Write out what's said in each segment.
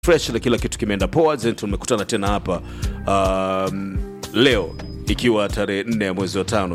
fresh na kila kitu kimeenda poa then tumekutana tena hapa um, leo ikiwa tarehe 4 ya mwezi wa tano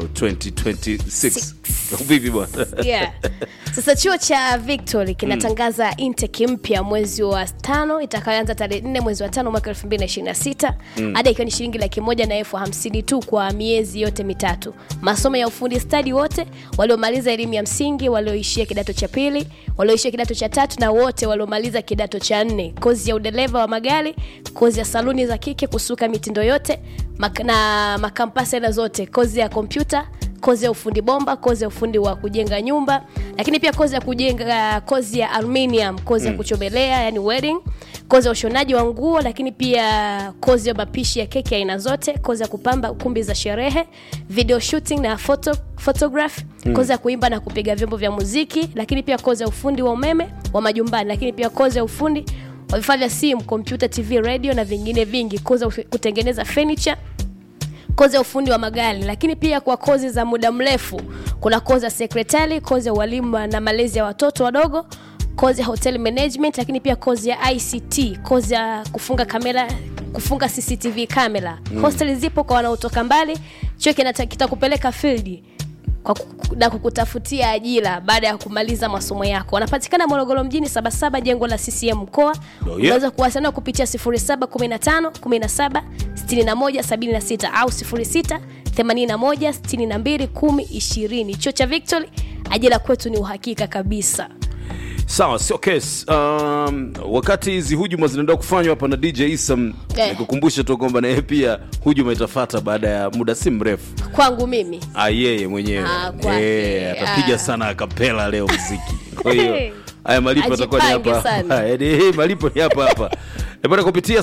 2026 vipi bwana yeah. Sasa chuo cha Victory kinatangaza intake mpya mwezi wa tano itakayoanza tarehe nne mwezi wa tano mwaka 2026 ada ikiwa ni shilingi laki moja na elfu hamsini tu kwa miezi yote mitatu. Masomo ya ufundi stadi wote waliomaliza elimu ya msingi, walioishia kidato cha pili, walioishia kidato cha tatu na wote waliomaliza kidato cha nne. Kozi ya udereva wa magari, kozi ya saluni za kike, kusuka mitindo yote mak na makampasi aina zote, kozi ya kompyuta kozi ya ufundi bomba, kozi ya ufundi wa kujenga nyumba, lakini pia kozi ya kujenga, kozi ya aluminium, kozi ya kuchomelea, yani welding, kozi ya ushonaji wa nguo, lakini pia kozi ya mapishi ya keki aina zote, kozi ya kupamba kumbi za sherehe, video shooting na photo, photograph, kozi ya kuimba na kupiga vyombo vya muziki, lakini pia kozi ya ufundi wa umeme wa majumbani, lakini pia kozi ya ufundi wa vifaa vya simu, kompyuta, TV, radio na vingine vingi, kozi ya kutengeneza furniture kozi ya ufundi wa magari, lakini pia kwa kozi za muda mrefu kuna kozi ya sekretari, kozi ya ualimu na malezi ya watoto wadogo, kozi ya hotel management, lakini pia kozi ya ICT, kozi ya kufunga kamera kufunga CCTV kamera. Hosteli zipo kwa wanaotoka mbali. Chuo kinata- kitakupeleka field kwa ku- na kukutafutia ajira baada ya kumaliza masomo yako. Wanapatikana Morogoro mjini Sabasaba, jengo la CCM mkoa. Oh, yeah. Unaweza kuwasiliana kupitia 0715 17 61 76 au 06 81 62 10 20. Chuo cha Victory, ajira kwetu ni uhakika kabisa. sawa sio case um, wakati hizi hujuma zinaenda kufanywa hapa na dj isam Eh. nikukumbusha tu kwamba naye pia hujuma itafata baada ya muda si mrefu Kwangu mimi Ah, yeye mwenyewe Ah, kwake. Eh, atapiga Ah. sana akapela leo muziki kwa hiyo haya malipo atakuwa ni Ajipange hapa sana. Yaani, eh, malipo ni hapa hapa Eh, bwana kupitia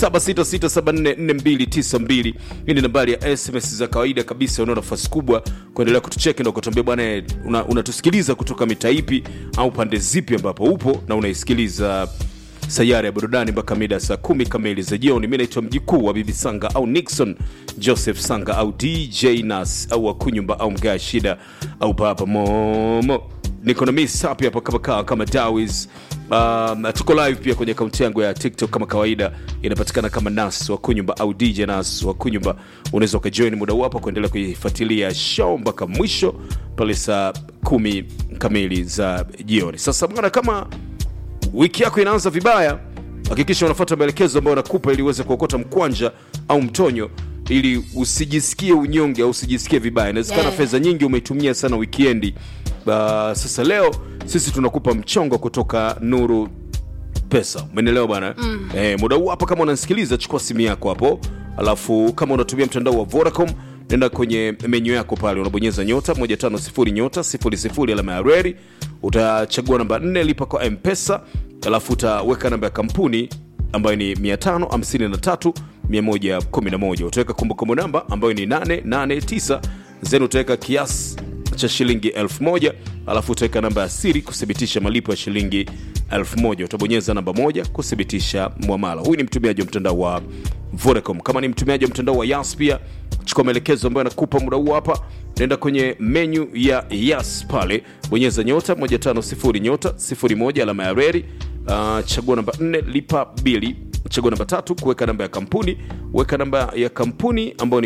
0766744292 hii ni nambari ya sms za kawaida kabisa unao nafasi kubwa kuendelea kutucheki na kutuambia bwana eh, una- unatusikiliza kutoka mitaa ipi au pande zipi ambapo upo na unaisikiliza sayari ya burudani mpaka mida ya saa kumi kamili za jioni mi naitwa mjikuu wa bibi sanga au nixon joseph sanga au dj nas au wakunyumba au mgaa shida au papa momo niko na miss hapi hapa kama kawa kama dawis um, tuko live pia kwenye akaunti yangu ya tiktok kama kawaida inapatikana kama nas wakunyumba au dj nas wakunyumba unaweza ukajoin muda huu hapa kuendelea kuifuatilia show mpaka mwisho pale saa kumi kamili za jioni sasa bwana kama wiki yako inaanza vibaya hakikisha unafuata maelekezo ambayo nakupa ili uweze kuokota mkwanja au mtonyo ili usijisikie unyonge au usijisikie vibaya inawezekana Yeah. fedha nyingi umeitumia sana wikiendi uh, sasa leo sisi tunakupa mchongo kutoka nuru pesa umeelewa bwana mm. eh, muda huu hapa kama unasikiliza chukua simu yako hapo alafu kama unatumia mtandao wa vodacom nenda kwenye menyu yako pale unabonyeza nyota 150 nyota 00 alama ya reri utachagua namba 4 lipa kwa mpesa alafu utaweka namba ya kampuni ambayo ni 553 111 utaweka kumbukumbu namba ambayo ni 889 then utaweka kiasi cha shilingi 1000 alafu utaweka namba ya siri kuthibitisha malipo ya shilingi 1000 utabonyeza namba moja kuthibitisha mwamala huyu ni mtumiaji wa mtandao wa vodacom kama ni mtumiaji wa mtandao wa yas pia chukua maelekezo ambayo anakupa muda huu hapa naenda kwenye menyu ya yas pale bonyeza nyota 150 nyota 01 alama ya reri uh, chagua namba 4 lipa bili chagua namba tatu kuweka namba ya kampuni weka namba ya kampuni ambayo ni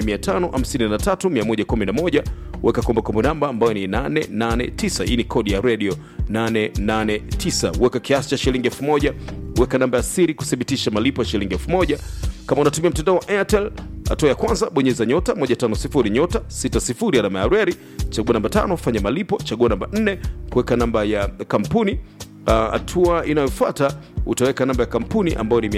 553111 weka kumbukumbu namba ambayo ni 889 hii ni kodi ya radio 889 weka kiasi cha shilingi 1000 weka namba ya siri kuthibitisha malipo ya shilingi 1000 kama unatumia mtandao wa airtel hatua ya kwanza bonyeza nyota 150 nyota 60 alama ya reri chagua namba tano fanya malipo chagua namba 4 kuweka namba ya kampuni hatua uh, inayofuata utaweka namba ya kampuni ambayo ni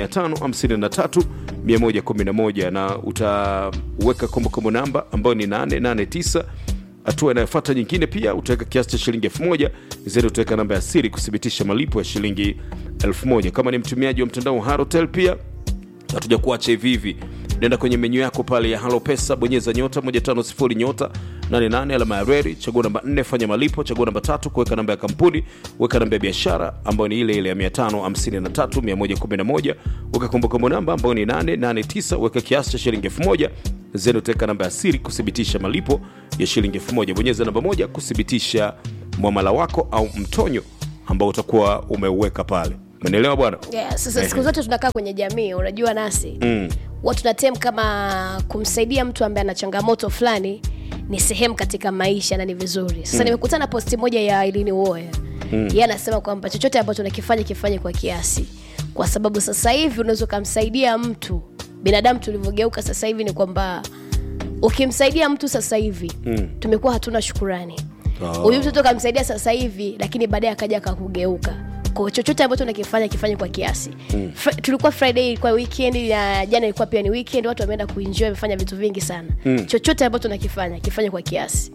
553111 na utaweka kumbukumbu namba ambayo ni 889 hatua inayofuata nyingine pia utaweka kiasi cha shilingi 1000 zeni utaweka namba ya siri kuthibitisha malipo ya shilingi 1000 kama ni mtumiaji wa mtandao wa harotel pia hatuja kuacha hivi hivi nenda kwenye menyu yako pale ya halo pesa bonyeza nyota 150 nyota 88 alama ya reri chagua namba 4 fanya malipo chagua namba tatu kuweka namba ya kampuni weka namba ya biashara ambayo ni ile ile ya 553111 weka kumbukumbu namba ambayo ni 889 weka kiasi cha shilingi 1000 zeni utaweka namba ya siri kuthibitisha malipo ya shilingi 1000 bonyeza namba moja kuthibitisha mwamala wako au mtonyo ambao utakuwa umeuweka pale umeelewa bwana yeah, sasa siku zote tunakaa kwenye jamii unajua nasi mm. watu tunatem kama kumsaidia mtu ambaye ana changamoto fulani ni sehemu katika maisha na ni vizuri sasa mm. nimekutana na posti moja ya ilini uoya mm. ye anasema kwamba chochote ambacho nakifanya kifanye kwa kiasi kwa sababu sasa hivi unaweza ukamsaidia mtu binadamu tulivyogeuka sasa hivi ni kwamba ukimsaidia mtu sasa hivi mm. tumekuwa hatuna shukurani Oh. huyu mtoto kamsaidia sasa hivi lakini baadaye akaja akakugeuka kwa chochote ambacho nakifanya kifanye kwa kiasi mm. tulikuwa friday ilikuwa weekend na jana ilikuwa pia ni weekend watu wameenda kuenjoy wamefanya vitu vingi sana mm. chochote ambacho nakifanya kifanye kwa kiasi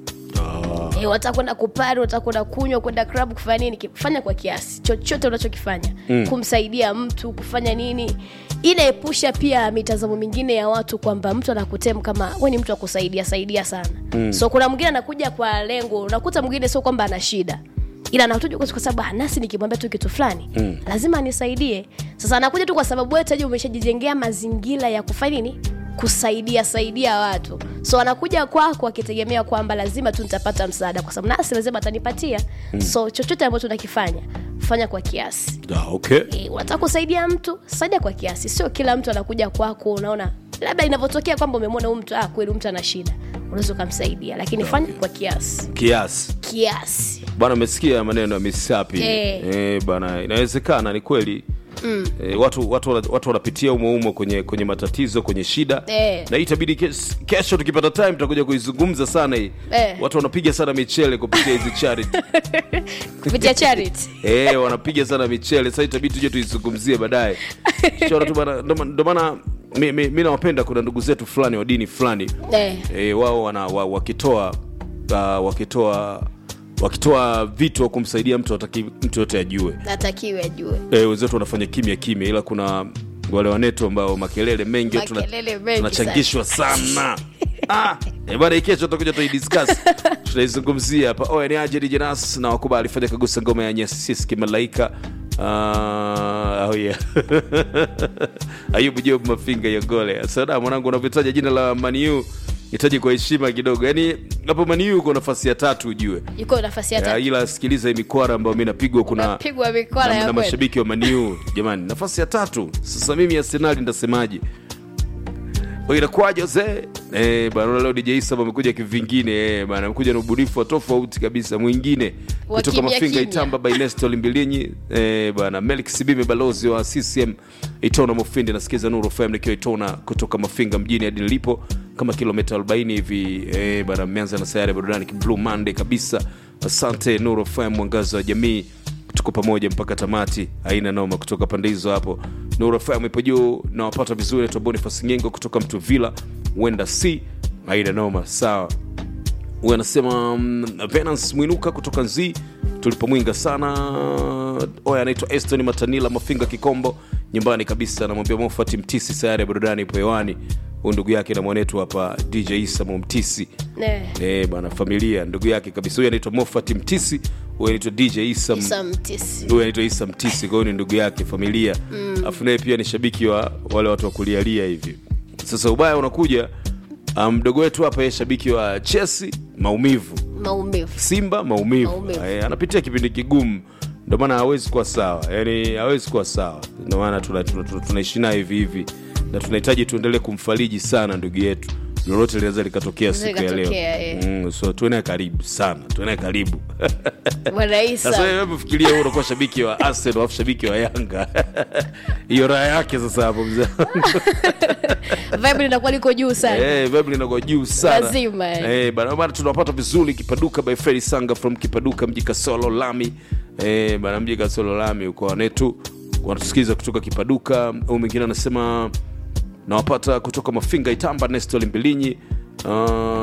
Ah, e, wataka kwenda kupari wataka kwenda kunywa kwenda club kufanya nini kifanya kwa kiasi chochote unachokifanya mm. kumsaidia mtu kufanya nini inaepusha pia mitazamo mingine ya watu kwamba mtu anakutem kama we ni mtu wa kusaidia saidia sana mm. so kuna mwingine anakuja kwa lengo unakuta mwingine sio kwamba ana shida ila anakuja kwa kwa sababu "Ah, nasi nikimwambia tu kitu fulani mm. lazima anisaidie sasa anakuja tu kwa sababu wewe taji umeshajijengea mazingira ya kufanya nini kusaidia saidia watu so anakuja kwako akitegemea kwamba lazima tu nitapata msaada kwa sababu nasi lazima atanipatia mm. so chochote ambacho unakifanya fanya kwa kiasi ah, okay e, unataka kusaidia mtu saidia kwa kiasi sio kila mtu anakuja kwako unaona labda inavyotokea kwamba umemwona huyu mtu ah, kweli huyu mtu ana shida unaweza ukamsaidia lakini fanya kwa kiasi kiasi kiasi bwana umesikia maneno ya misapi Eh. eh, bwana inawezekana ni kweli mm. eh, watu watu wana- watu wanapitia umo umo kwenye kwenye matatizo kwenye shida Eh. na hii itabidi kes, kesho tukipata time tutakuja kuizungumza sana hii Eh. watu wanapiga sana michele kupitia hizi charity kupitia charity eh, wanapiga sana michele sasa itabidi tuje tuizungumzie baadaye Shora tu bana ndo ma- ndo maana mi, mi, mi nawapenda kuna ndugu zetu fulani wa dini fulani eh. e, wao wana wa, wakitoa uh, wakitoa wakitoa vitu wa kumsaidia mtu wataki mtu yote ajue natakiwe ajue e, wenzetu wanafanya kimya kimya ila kuna wale wanetu ambao makelele mengi watu tuna- Makelele mengi tunachangishwa sana ah, e, bana hii kesho tutakuja tuidiscuss tutaizungumzia hapa oya ni aje DJ Nas na wakubali fanya kagusa ngoma ya nyasis kimalaika Uh, oh yeah. ayubu job mafinga yogole sada mwanangu unavyotaja jina la maniu hitaji kwa heshima kidogo yaani hapo maniu uko nafasi ya tatu ujue yuko nafasi ya Ya, tatu ila sikiliza hii mikwara ambayo mi napigwa kuna napigwa mikwara na, ya na kweli. mashabiki wa maniu jamani nafasi ya tatu sasa mimi arsenali ndasemaje Oh, inakuwaje zee eh, bana leo DJ Isa amekuja kivingine eh, bana amekuja na ubunifu wa tofauti kabisa mwingine Wa kutoka kimya Mafinga kimya. Itamba by Nestor Limbilinyi eh, bana Melik Sibime balozi wa CCM Itona Mufindi nasikiza Nuru FM nikiwa Itona kutoka Mafinga mjini hadi nilipo kama kilomita 40 hivi eh, bana mmeanza na sayari ya burudani Blue Monday kabisa asante Nuru FM mwangazo wa jamii tuko pamoja mpaka tamati aina noma kutoka pande hizo hapo Nuru FM ipo juu nawapata vizuri naitwa Boniface Ngengo kutoka Mtuvila huenda si aina noma sawa huyu anasema um, Venance Mwinuka kutoka Nzi tulipomwinga sana oya anaitwa Eston Matanila Mafinga Kikombo nyumbani kabisa anamwambia Mofati Mtisi sayari ya burudani ipo hewani huyu ndugu yake na mwanetu hapa DJ Isa Mtisi Eh, Eh, bana familia ndugu yake kabisa huyu anaitwa Mofat Mtisi huyu anaitwa DJ Isa Isa Mtisi. huyu anaitwa Isa Mtisi kwa hiyo ni ndugu yake familia afu naye pia ni shabiki wa wale watu wa kulialia hivi sasa ubaya unakuja ah, mdogo wetu hapa yeye shabiki wa Chelsea maumivu maumivu Simba maumivu, Maumivu. Eh, anapitia kipindi kigumu ndio maana hawezi kuwa sawa yani hawezi kuwa sawa ndio maana tunaishi tuna, tuna, tunaishi naye hivi hivi na tunahitaji tuendelee kumfariji sana ndugu yetu lolote linaweza likatokea siku ya leo Likatokea, eh. mm, so tuwe naye karibu sana tuwe naye karibu bwana sasa Isa wewe hebu fikiria wewe unakuwa shabiki wa Arsenal alafu shabiki wa Yanga hiyo raha yake sasa hapo mzee vibe linakuwa liko juu sana Eh, vibe linakuwa juu sana Lazima, eh. Eh, bana bana tunapata vizuri kipaduka by Freddy Sanga from kipaduka mji Kasolo Lami eh, bana mji Kasolo Lami uko wanetu wanatusikiza kutoka kipaduka au mwingine anasema nawapata kutoka Mafinga Itamba Nestor Mbilinyi uh,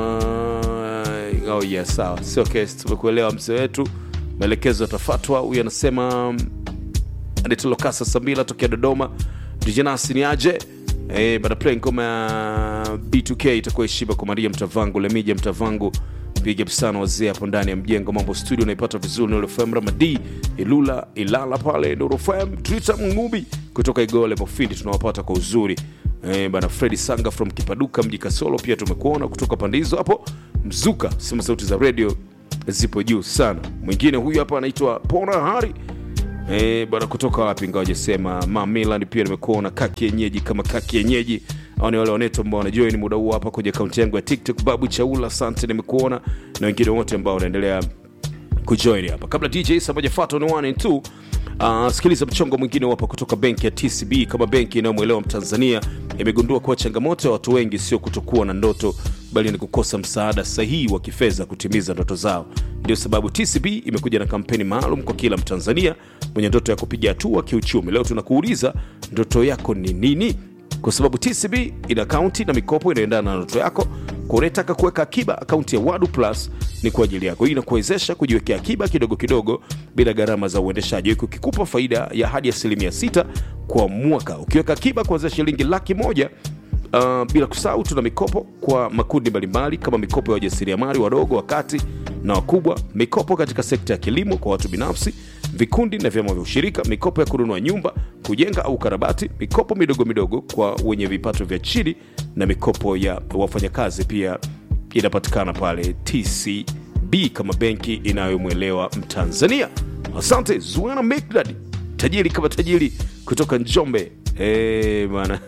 oh yes sawa sio kesi tumekuelewa mzee wetu maelekezo yatafatwa huyu anasema anaitolokasa samila tokea dodoma dijanasi ni aje Eh, bana play ngoma ya b2k itakuwa heshima kwa maria mtavangu lemija mtavangu big up sana wazee hapo ndani ya mjengo mambo studio naipata vizuri nurofm ramadi ilula ilala pale nurofm twitter mngubi kutoka igole mofindi tunawapata kwa uzuri eh, bana fredi sanga from kipaduka mji kasolo pia tumekuona kutoka pande hizo hapo mzuka sema sauti za radio zipo juu sana mwingine huyu hapa anaitwa pona hari Eh, bwana kutoka wapi ngawa jasema ma Milan pia nimekuona kaki yenyeji kama kaki yenyeji au ni wale waneto ambao wanajoin muda huu hapa kwenye akaunti yangu ya TikTok babu chaula asante nimekuona na wengine wote ambao wanaendelea kujoin hapa kabla dj sabajafuata ni 1 and 2 uh, sikiliza mchongo mwingine hapa kutoka benki ya tcb kama benki inayomwelewa mtanzania imegundua kuwa changamoto ya watu wengi sio kutokuwa na ndoto bali ni kukosa msaada sahihi wa kifedha kutimiza ndoto zao ndio sababu tcb imekuja na kampeni maalum kwa kila mtanzania mwenye ndoto ya kupiga hatua kiuchumi leo tunakuuliza ndoto yako ni nini kwa sababu tcb ina akaunti na mikopo inayoendana na ndoto yako kwa unayetaka kuweka akiba akaunti ya wadu plus ni kwa ajili yako hii inakuwezesha kujiwekea akiba kidogo kidogo bila gharama za uendeshaji huku ikikupa faida ya hadi asilimia sita kwa mwaka ukiweka akiba kuanzia shilingi laki moja Uh, bila kusahau tuna mikopo kwa makundi mbalimbali kama mikopo ya wajasiriamali wadogo wakati na wakubwa mikopo katika sekta ya kilimo kwa watu binafsi vikundi na vyama vya ushirika mikopo ya kununua nyumba kujenga au karabati mikopo midogo midogo kwa wenye vipato vya chini na mikopo ya wafanyakazi pia inapatikana pale tcb kama benki inayomwelewa mtanzania asante zuena mcdad tajiri kama tajiri kutoka njombe Eh, bana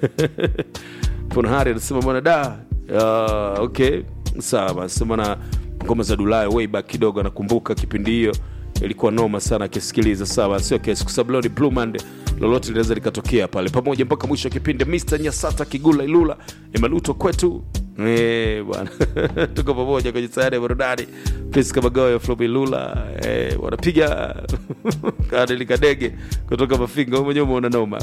ponahari anasema bwana da uh, okay sawa anasema na ngoma za dulayo way back kidogo anakumbuka kipindi hiyo ilikuwa noma sana akisikiliza sawa sio kesi kwa sababu leo ni blue monday lolote linaweza likatokea pale pamoja mpaka mwisho wa kipindi mr nyasata kigula ilula emaluto kwetu Eh, bwana tuko pamoja kwenye sayari ya burudani prince kamagoyo flobi lula eh, wanapiga kadelikadege kutoka mafinga wewe mwenyewe umeona noma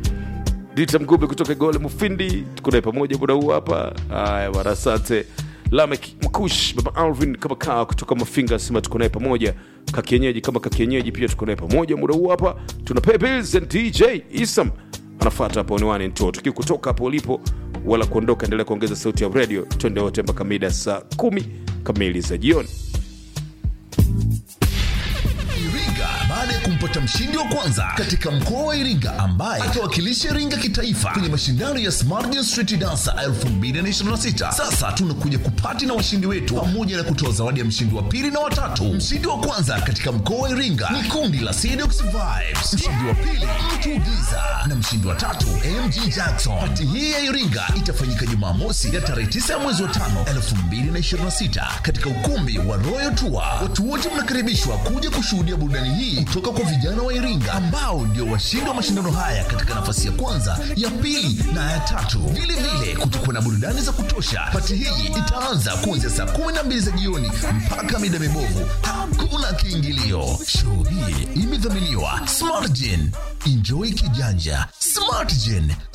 dita mgube kutoka gole mufindi tuko naye pamoja muda huu hapa haya bwana asante lamek mkush baba alvin kama kaa kutoka mafinga asema tuko naye pamoja kakienyeji kama kakienyeji pia tuko naye pamoja muda huu hapa tuna pebbles and dj isam anafata hapo niwani nto tukiwa kutoka hapo ulipo wala kuondoka endelea kuongeza sauti ya radio twende wote mpaka mida saa kumi kamili za jioni Iringa baada ya kumpata mshindi wa kwanza katika mkoa wa Iringa ambaye atawakilisha Iringa kitaifa kwenye mashindano ya Smart Dance Street Dancer 2026. Sasa tunakuja kupati na washindi wetu pamoja na kutoa zawadi ya mshindi wa pili na watatu. Mshindi wa kwanza katika mkoa wa Iringa ni kundi la Sedox Vibes, mshindi wa pili Mtu Giza na mshindi wa tatu MG Jackson. Pati hii ya Iringa itafanyika Jumamosi ya tarehe 9 ya mwezi wa 5 2026 katika ukumbi wa Royal Tour. Watu wote mnakaribishwa kuja kushuhudia burudani hii kutoka kwa vijana wa Iringa ambao ndio washindi wa mashindano haya katika nafasi ya kwanza, ya pili na ya tatu. Vile vile kutakuwa na burudani za kutosha. Pati hii itaanza kuanzia saa 12 za jioni mpaka mida mibovu. Hakuna kiingilio. Show hii imedhaminiwa Smartgen. Enjoy kijanja. Smartgen,